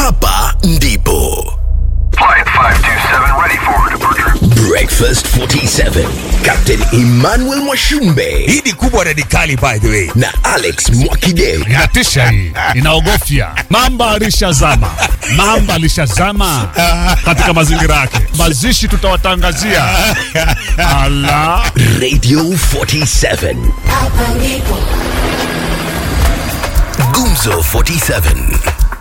hapa ndipo Flight 527 ready for departure. breakfast 47 captain emmanuel mwashumbe hii ni kubwa radikali by the way na alex mwakideu inatisha hii inaogofya mamba alishazama mamba alishazama katika mazingira yake mazishi tutawatangazia ala radio 47 Hapa ndipo gumzo 47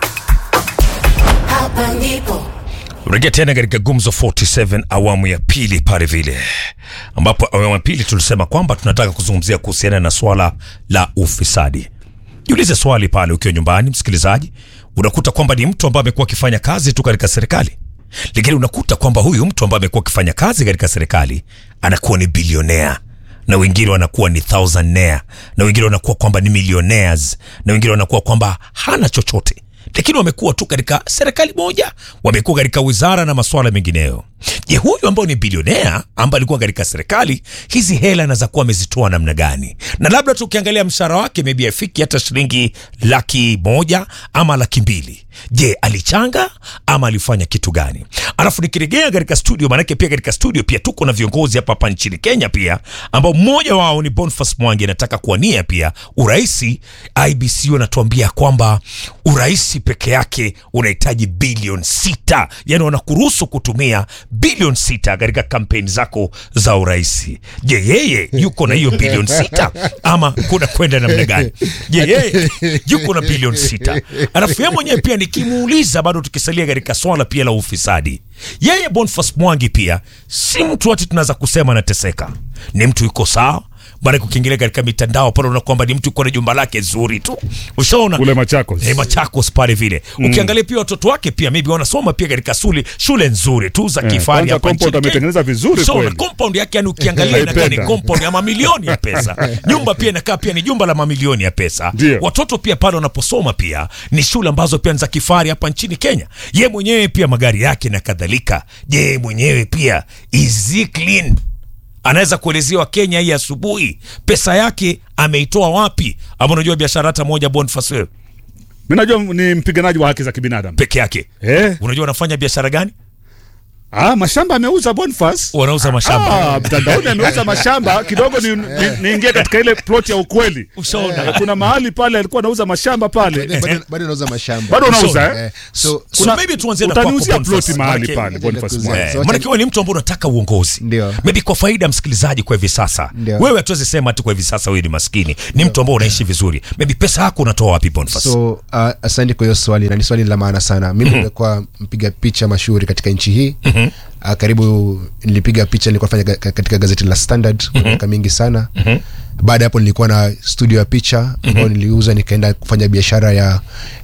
hapa ndipo rejea tena katika gumzo 47 awamu ya pili pale vile ambapo awamu ya pili tulisema kwamba tunataka kuzungumzia kuhusiana na swala la ufisadi jiulize swali pale ukiwa nyumbani msikilizaji unakuta kwamba ni mtu ambaye amekuwa akifanya kazi tu katika serikali lakini unakuta kwamba huyu mtu ambaye amekuwa akifanya kazi katika serikali anakuwa ni bilionea na wengine wanakuwa ni thousandaire na wengine wanakuwa kwamba ni millionaires na wengine wanakuwa kwamba hana chochote lakini wamekuwa tu katika serikali moja wamekuwa katika wizara na masuala mengineyo je huyu ambao ni bilionea ambaye alikuwa katika serikali hizi hela anaweza kuwa amezitoa namna gani na labda tukiangalia mshahara wake maybe afiki hata shilingi laki moja ama laki mbili je alichanga ama alifanya kitu gani alafu nikiregea katika studio maanake pia katika studio pia tuko na viongozi hapa hapa nchini kenya pia ambao mmoja wao ni bonfas mwangi anataka kuwania pia uraisi ibc wanatuambia kwamba uraisi peke yake unahitaji bilioni sita yani wanakuruhusu kutumia bilioni sita katika kampeni zako za uraisi je yeye yuko na hiyo bilioni sita ama kuna kwenda namna gani je yeye yuko na bilioni sita alafu yeye mwenyewe pia nikimuuliza bado tukisalia katika swala pia la ufisadi yeye bonfas mwangi pia si mtu ati tunaweza kusema anateseka ni mtu yuko sawa maana ukiingilia katika mitandao pale unaona kwamba ni mtu yuko na jumba lake zuri tu ushaona Kule Machakos. eh, Machakos pale vile ukiangalia pia watoto wake pia maybe wanasoma pia katika shule shule nzuri tu za Eh, kifahari kwanza hapa compound nchini Kenya. ametengeneza vizuri Ushaona, kweli. compound yake yani ukiangalia inakaa ni Naipenda. compound ya mamilioni ya pesa nyumba pia inakaa pia ni jumba la mamilioni ya pesa Ndio. watoto pia pale wanaposoma pia ni shule ambazo pia ni za kifahari hapa nchini Kenya ye mwenyewe pia magari yake na kadhalika je yeye mwenyewe pia is he clean anaweza kuelezea wakenya hii asubuhi pesa yake ameitoa wapi ama unajua biashara hata moja Boniface wewe mi najua ni mpiganaji wa haki za kibinadamu peke yake eh. unajua anafanya biashara gani ah, mashamba ameuza Boniface wanauza mashamba Ah, mtandaoni ameuza mashamba kidogo niingie ni, niingie katika ile plot ya ukweli ushaona Eh, kuna mahali pale alikuwa anauza mashamba pale bado bado nauza mashamba bado unauza Ushauri. eh? Eh, so so maybe tuanzie na kwako utaniuzia Boniface. ploti mahali Maanake- pale Boniface Ndio, Mwangi. So Eh, wacha- maanake wewe ni mtu ambao unataka uongozi Ndio. maybe kwa faida ya msikilizaji kwa hivi sasa Ndio. wewe hatuwezi sema tu kwa hivi sasa wewe ni maskini ni mtu ambao unaishi vizuri maybe pesa yako unatoa wapi Boniface so uh, asante kwa hiyo swali na ni swali la maana sana mimi nimekuwa mpiga picha mashuhuri katika nchi hii uh, karibu nilipiga picha nilikuwa nafanya ga- katika gazeti la standard kwa miaka mingi sana baada ya hapo nilikuwa na studio ya picha ambayo niliuza nikaenda kufanya biashara ya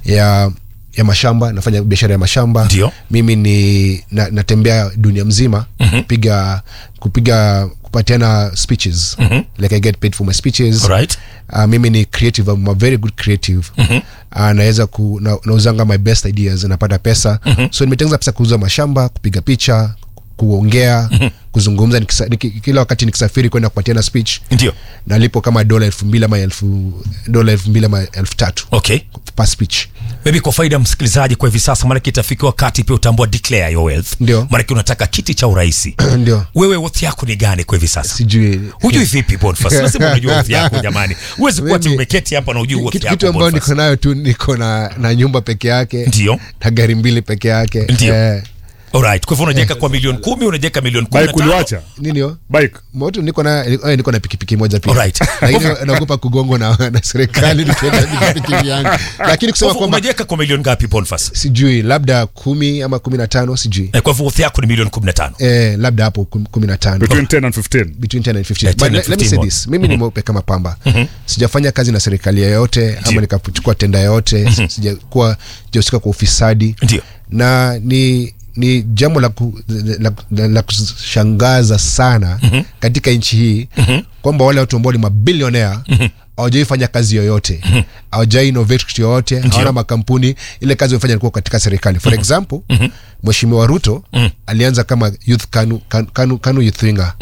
ya ya mashamba nafanya biashara ya mashamba Ndio. mimi ni na, natembea dunia mzima kupiga kupiga kupatiana speeches like i get paid for my speeches Alright. uh, mimi ni creative I'm a very good creative mm-hmm. uh, naweza ku, na, nauzanga my best ideas napata pesa mm-hmm. so nimetengeneza pesa kuuza mashamba kupiga picha kuongea mm-hmm. kuzungumza nikisa, niki, kila wakati nikisafiri kwenda kupatiana speech ndio nalipo kama dola elfu mbili ama elfu dola elfu mbili ama elfu tatu okay per speech maybe kwa faida ya msikilizaji kwa hivi sasa maanake itafika wakati pia utambua declare your wealth Ndio. maanake unataka kiti cha uraisi ndio wewe wealth yako ni gani kwa hivi sasa sijui hujui vipi Boniface lazima unajua wealth yako jamani huwezi kuwa ati Mimi- umeketi hapa na ujui wealth kitu, yako kitu ambayo Boniface. niko nayo tu niko na, na nyumba peke yake Ndio. na gari mbili peke yake Ndio. eh, Alright, kwa hivyo unajeka kwa milioni kumi unajeka milioni kumi na bike tano uliwacha nini hiyo? bike moto niko na eh, niko na pikipiki moja pia Alright. lakini naogopa kugongwa na, na serikali nikienda pikipiki yangu lakini kusema Kwa hivyo kwamba unajeka kwa milioni ngapi Boniface sijui labda kumi ama kumi na tano sijui Eh, kwa hivyo wealth yako ni milioni kumi na tano eh, labda hapo kum- kumi na tano between 10 and 15 between 10 and 15 Yeah, 10 but and let, let me 15 say more. this mimi ni mweupe kama pamba sijafanya kazi na serikali yoyote ama nikachukua tenda yoyote sijakuwa sijahusika kwa ufisadi Ndio. na ni ni jambo la, ku, la, la, la kushangaza sana katika nchi hii kwamba wale watu ambao ni mabilionea hawajawai fanya kazi yoyote hawajawai innovate kitu yoyote hawana makampuni ile kazi wamefanya ilikuwa katika serikali for example mheshimiwa ruto alianza kama youth kanu, kanu, kanu, kanu youth winger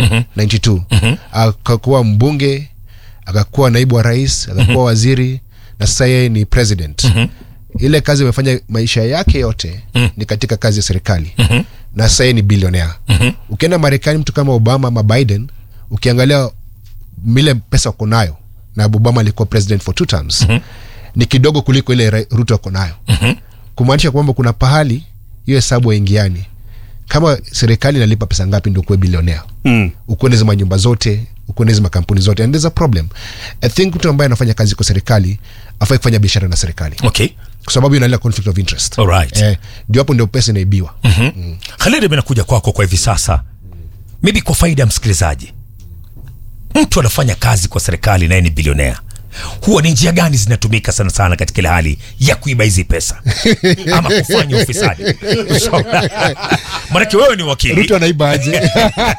92 akakuwa mbunge akakuwa naibu wa rais akakuwa waziri na sasa yeye ni president ile kazi amefanya maisha yake yote mm. ni katika kazi ya serikali mm-hmm. na sasa yeye ni bilionea mm-hmm. ukienda marekani mtu kama obama ama biden ukiangalia mile pesa uko nayo na obama alikuwa president for two terms mm-hmm. ni kidogo kuliko ile Ra- ruto ako nayo mm-hmm. kumaanisha kwamba kuna pahali hiyo hesabu haingiani kama serikali inalipa pesa ngapi ndio kuwe bilionea Mm. ukuwe na hizo manyumba zote ukuwe na hizo makampuni zote and there's a problem i think mtu ambaye anafanya kazi kwa serikali afai kufanya biashara na serikali okay kwa sababu inalia conflict of interest Alright. eh, ndio hapo ndio pesa inaibiwa mm-hmm. Khalid mimi nakuja kwako kwa hivi sasa maybe kwa faida ya msikilizaji mtu anafanya kazi kwa serikali naye ni bilionea huwa ni njia gani zinatumika sana sana katika ile hali ya kuiba hizi pesa ama kufanya ufisadi So, manake wewe ni wakili ruto anaiba aje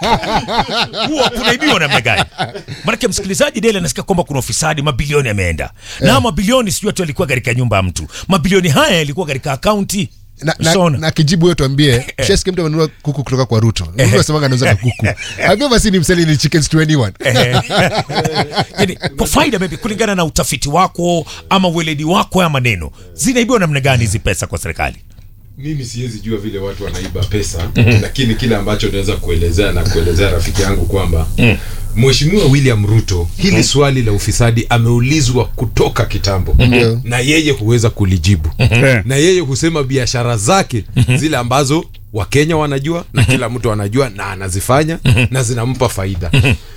huwa kunaibiwa namna gani manake msikilizaji dele anasikia kwamba kuna ufisadi mabilioni yameenda na mabilioni sijui tu alikuwa katika nyumba ya mtu mabilioni haya yalikuwa katika akaunti na, na, Ushaona? na kijibu huyo tuambie shasiki mtu amenunua kuku kutoka kwa ruto ruto asemanga anauza na kuku ambia basi ni mseli ni chickens to anyone yani, kwa faida maybe kulingana na utafiti wako ama weledi wako haya maneno zinaibiwa namna gani hizi pesa kwa serikali mimi siwezi jua vile watu wanaiba pesa lakini kile ambacho naweza kuelezea na kuelezea rafiki yangu kwamba mheshimiwa william ruto hili swali la ufisadi ameulizwa kutoka kitambo Ndio. na yeye huweza kulijibu Eh. na yeye husema biashara zake zile ambazo wakenya wanajua na kila mtu anajua na anazifanya na zinampa faida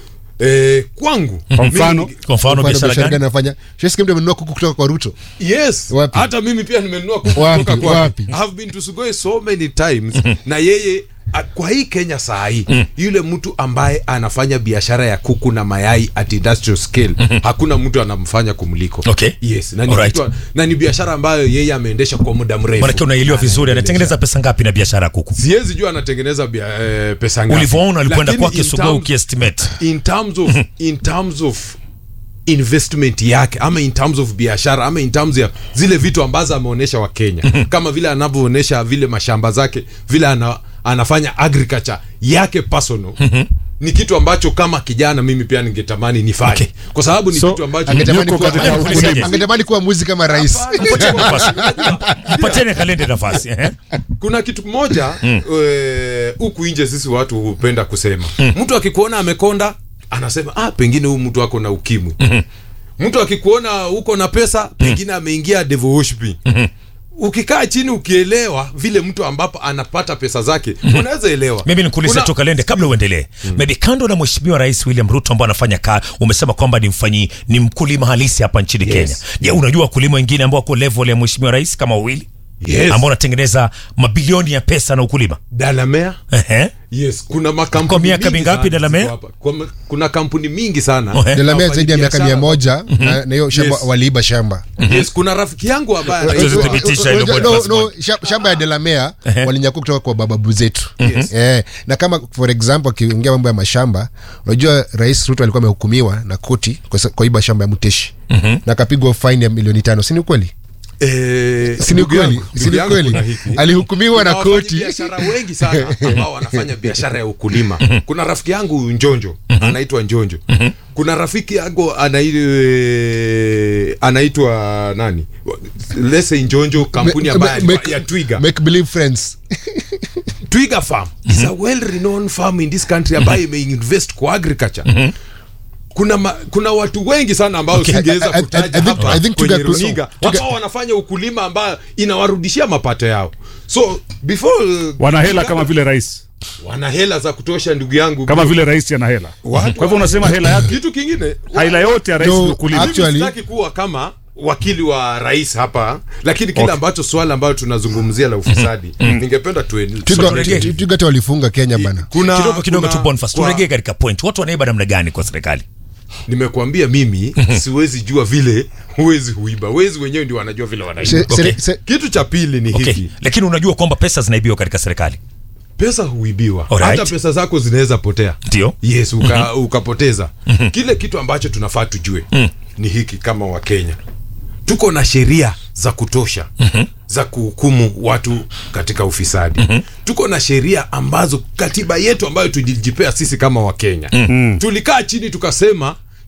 Eh, kwangu Kwa mfano? mimi- kwa mfano Mfano biashara biashara gani gani anafanya shasiki mtu amenunua kuku kutoka kwa ruto yes Wapi? hata mimi pia nimenunua kuku Wapi? kutoka kwake. Wapi? I have been to Sugoi so many times na yeye a- kwa hii kenya saa hii yule mtu ambaye anafanya biashara ya kuku na mayai at industrial scale hakuna mtu anamfanya kumliko Okay. yes na ni, Alright. kitu- na ni biashara ambayo yeye ameendesha kwa muda mrefu manake unaelewa vizuri anatengeneza pesa ngapi na biashara ya kuku siwezi jua anatengeneza bia, eh, pesa ngapi ulivyoona ulikwenda Lakini kwake in sugua terms- ukiestimate in terms of in terms of investment yake ama in terms of biashara ama in terms ya zile vitu ambazo ameonyesha wakenya kama vile anavyoonyesha vile mashamba zake vile ana, anafanya agriculture yake personal ni kitu ambacho kama kijana mimi pia ningetamani nifanye Okay. kwa sababu ni So, kitu ambacho angetamani Yuko kuwa, katika ukulima. angetamani kuwa muzi kama rais Mpatieni nafasi. mpatieni kalende nafasi eh? kuna kitu kimoja eh, huku nje sisi watu hupenda kusema mtu akikuona amekonda anasema ah, pengine huyu mtu ako na ukimwi mtu akikuona uko na pesa pengine ameingia devil worshiping ukikaa chini ukielewa vile mtu ambapo anapata pesa zake unaweza elewa mimi nikuulize Kuna- tu kalende kabla uendelee maybe kando na mheshimiwa rais william ruto ambao anafanya kaa umesema kwamba ni mfanyi ni mkulima halisi hapa nchini Yes. kenya je unajua wakulima wengine ambao wako level ya mheshimiwa rais kama wawili Yes. ambao wanatengeneza mabilioni ya pesa na ukulima dalamea Ehe. yes kuna makampuni Kwa miaka mingi mingapi sana Dalamea? ziko hapa. Kwa- kuna kampuni mingi sana Ohe. delamea zaidi ya miaka mia Wafanyabiashara moja na na hiyo shamba Yes. waliiba shamba yes kuna rafiki yangu ambaye Tuweze anaitwa- thibitisha hilo No, Boniface no, Mwai. sha- shamba ya delamea Ehe. walinyakua kutoka kwa bababu zetu eh, na kama for example akiongea mambo ya mashamba unajua rais ruto alikuwa amehukumiwa na koti kwa sa- kwa iba shamba ya mteshi na akapigwa faini ya milioni tano sini ukweli Eh, Si ni ndugu kweli? yangu, Si ndugu ni yangu kweli? kuna hiki. Alihukumiwa na Kuna koti. wafanyabiashara wengi sana ambao wanafanya biashara ya ukulima kuna rafiki yangu njonjo anaitwa njonjo kuna rafiki yangu anai- anaitwa nani lese njonjo kampuni Me- ambayo me- alikuwa- ya twiga make believe friends twiga farm is a well renowned farm in this country ambayo imeinvest kwa agriculture kuna ma, kuna watu wengi sana ambao Okay. singeweza I- I- I- kutaja I think- hapa I think kwenye Twiga- runinga Twiga- ambao wanafanya ukulima ambayo inawarudishia mapato yao so before uh, wana hela kama vile rais wana hela za kutosha ndugu yangu kama vile rais ana hela Watu kwa hivyo unasema hela yake kitu kingine hela yote ya rais No, ni ukulima actually- mimi sitaki kuwa kama wakili wa rais hapa lakini kile Okay. ambacho swala ambayo tunazungumzia la ufisadi ningependa tuen- Twiga- turegee. Twiga- twiga hata walifunga kenya bana kuna kidogo kidogo kuna- tu Boniface kwa- turegee katika point watu wanaiba namna gani kwa serikali nimekuambia mimi siwezi jua vile huwezi huiba wezi wenyewe ndio wanajua vile wanaiba Se- Okay. se- se- kitu cha pili ni okay. hiki lakini unajua kwamba pesa zinaibiwa katika serikali pesa huibiwa Alright. hata pesa zako zinaweza potea ndio yes uka, ukapoteza kile kitu ambacho tunafaa tujue ni hiki kama wakenya tuko na sheria za kutosha za kuhukumu watu katika ufisadi tuko na sheria ambazo katiba yetu ambayo tulijipea sisi kama wakenya tulikaa chini tukasema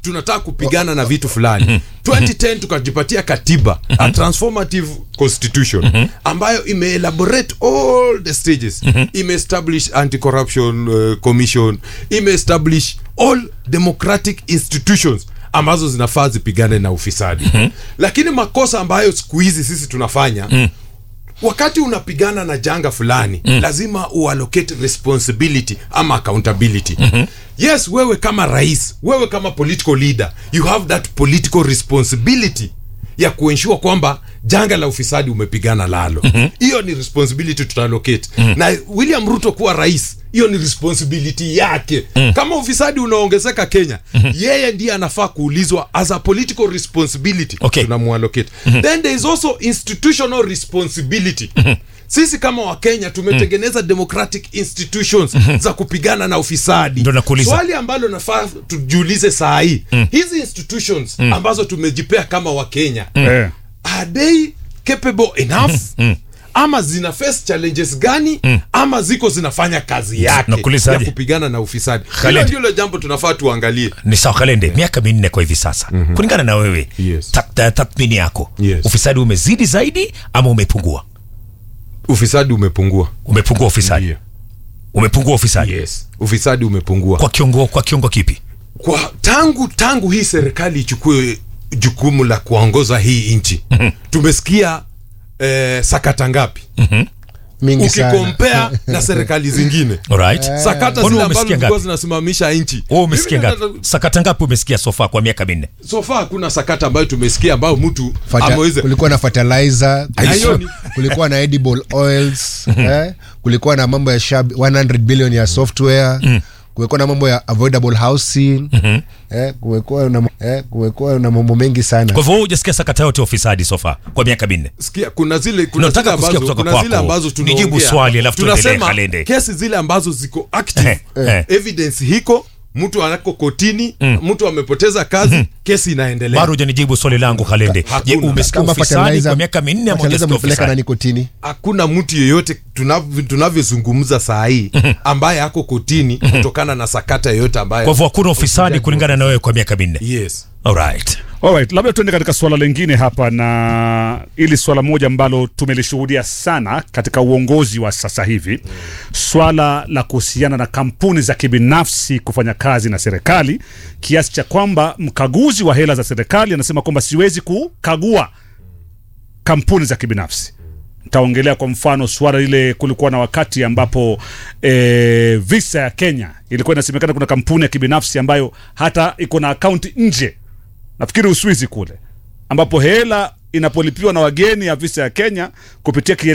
tunataka kupigana na vitu fulani 2010 tukajipatia katiba a transformative constitution ambayo imeelaborate all the stages imeestablish anti-corruption uh, commission imeestablish all democratic institutions ambazo zinafaa zipigane na ufisadi lakini makosa ambayo siku hizi sisi tunafanya wakati unapigana na janga fulani mm. lazima uallocate responsibility ama accountability mm-hmm. yes wewe kama rais wewe kama political leader you have that political responsibility ya kuensure kwamba janga la ufisadi umepigana lalo hiyo ni responsibility tutaalocate na william ruto kuwa rais hiyo ni responsibility yake kama ufisadi unaongezeka kenya yeye ndiye anafaa kuulizwa as a political responsibility Okay. tunamuallocate then there is also institutional responsibility sisi kama wakenya tumetengeneza democratic institutions za kupigana na ufisadi Ndo nakuuliza. swali ambalo nafaa tujiulize saa hii hizi institutions ambazo tumejipea kama wakenya Eh. are they capable enough ama zina face challenges gani ama ziko zinafanya kazi yake Nakuulizaje? ya kupigana na ufisadi hilo Khaled. ndilo jambo tunafaa tuangalie ni sawa kalende miaka minne kwa hivi sasa kulingana na wewe Yes. tak- ta- tathmini yako Yes. ufisadi umezidi zaidi ama umepungua ufisadi umepungua umepungua ufisadi Ndio. umepungua ufisadi yes ufisadi umepungua kwa kiongo kwa kiongo kipi kwa tangu tangu hii serikali ichukue jukumu la kuongoza hii nchi tumesikia eh, sakata ngapi mingi sana ukikompea na serikali zingine alright sakata Kwani zile ambazo umesikia zilikuwa ngapi zinasimamisha nchi wewe umesikia Mimi ngapi nataka- sakata ngapi umesikia sofa kwa miaka minne sofa hakuna sakata ambayo tumesikia ambayo mtu Fata, ameweza kulikuwa na fertilizer Hiyo kulikuwa, ni- kulikuwa na edible oils eh? kulikuwa na mambo ya shab 100 billion ya software kulikuwa na mambo ya avoidable housing eh, kumekuwa na, eh, kumekuwa na mambo mengi sana kwa hivyo wewe hujasikia sakata yote ya ufisadi sofa kwa miaka minne sikia kuna zile kuna Nataka zile kusikia ambazo kutoka kuna zile kwako. ambazo Nijibu tunaongea. swali, alafu tuendelee, tunasema Kalende. kesi zile ambazo ziko active Eh, eh. evidence hiko mtu anako kotini mtu amepoteza kazi kesi inaendelea bado hujanijibu swali langu kalende je Hakuna. umesikia kama ufisadi fertilizer- kwa miaka minne ama fertilizer hujasikia mlipeleka nani ufisadi kotini hakuna mtu yeyote tunav- tunavyozungumza saa hii ambaye ako kotini kutokana na sakata yoyote ambayo kwa hivyo hakuna ufisadi kulingana na wewe kwa miaka minne yes alright Alright, labda tuende katika swala lingine hapa, na ili swala moja ambalo tumelishuhudia sana katika uongozi wa sasa hivi, swala la kuhusiana na kampuni za kibinafsi kufanya kazi na serikali, kiasi cha kwamba mkaguzi wa hela za serikali anasema kwamba siwezi kukagua kampuni za kibinafsi. Nitaongelea kwa mfano swala lile, kulikuwa na wakati ambapo e, visa ya Kenya ilikuwa inasemekana kuna kampuni ya kibinafsi ambayo hata iko na akaunti nje nafikiri Uswizi kule, ambapo hela inapolipiwa na wageni ya visa ya Kenya kupitia kiele